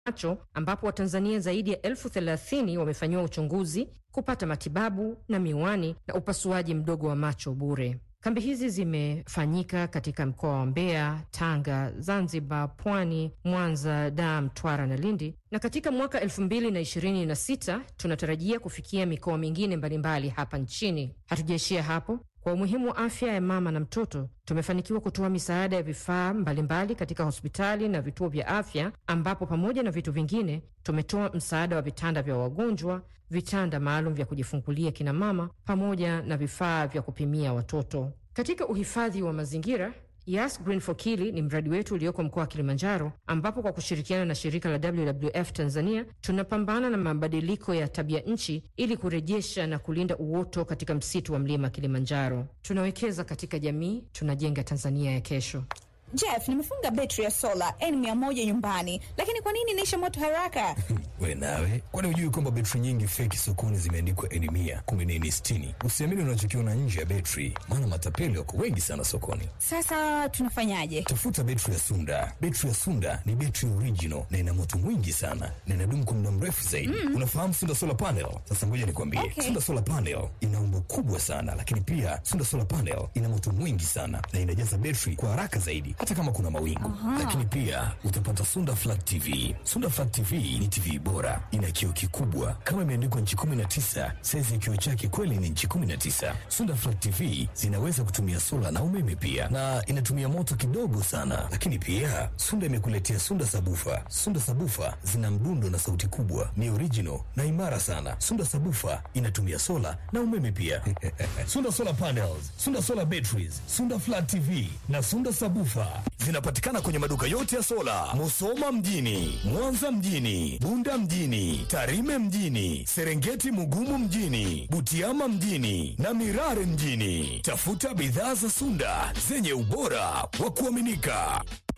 macho ambapo Watanzania zaidi ya elfu thelathini wamefanyiwa uchunguzi, kupata matibabu na miwani na upasuaji mdogo wa macho bure. Kambi hizi zimefanyika katika mkoa wa Mbeya, Tanga, Zanzibar, Pwani, Mwanza, Dar, Mtwara na Lindi, na katika mwaka elfu mbili na ishirini na sita tunatarajia kufikia mikoa mingine mbalimbali hapa nchini. Hatujaishia hapo. Kwa umuhimu wa afya ya mama na mtoto, tumefanikiwa kutoa misaada ya vifaa mbalimbali katika hospitali na vituo vya afya, ambapo pamoja na vitu vingine tumetoa msaada wa vitanda vya wagonjwa, vitanda maalum vya kujifungulia kina mama, pamoja na vifaa vya kupimia watoto. Katika uhifadhi wa mazingira Yas Green for Kili ni mradi wetu ulioko mkoa wa Kilimanjaro, ambapo kwa kushirikiana na shirika la WWF Tanzania tunapambana na mabadiliko ya tabia nchi ili kurejesha na kulinda uoto katika msitu wa mlima Kilimanjaro. Tunawekeza katika jamii, tunajenga Tanzania ya kesho. Jeff, nimefunga betri ya sola N100 nyumbani, lakini kwa nini inaisha moto haraka? We nawe, kwani hujui kwamba betri nyingi feki sokoni zimeandikwa N100, kumbe ni N60? Usiamini unachokiona nje ya betri, maana matapeli wako wengi sana sokoni. Sasa tunafanyaje? Tafuta betri ya Sunda. Betri ya Sunda ni betri original na ina moto mwingi sana na inadumu kwa muda mrefu zaidi. Mm. Unafahamu Sunda Solar Panel? Sasa ngoja nikwambie. Okay. Sunda Solar Panel ina umbo kubwa sana, lakini pia Sunda Solar Panel ina moto mwingi sana na inajaza betri kwa haraka zaidi hata kama kuna mawingu. Lakini pia utapata Sunda Flat TV. Sunda Flat TV ni TV bora, ina kioo kikubwa kama imeandikwa nchi 19. Saizi ya kioo chake kweli ni nchi 19. Sunda Flat TV zinaweza kutumia sola na umeme pia, na inatumia moto kidogo sana. Lakini pia Sunda imekuletea Sunda Sabufa. Sunda Sabufa zina mdundo na sauti kubwa, ni original na imara sana. Sunda Sabufa inatumia sola na umeme pia. Sunda Solar Panels, Sunda Solar Batteries, Sunda Flat TV na Sunda Sabufa zinapatikana kwenye maduka yote ya sola, Musoma mjini, Mwanza mjini, Bunda mjini, Tarime mjini, Serengeti Mugumu mjini, Butiama mjini na Mirare mjini. Tafuta bidhaa za Sunda zenye ubora wa kuaminika.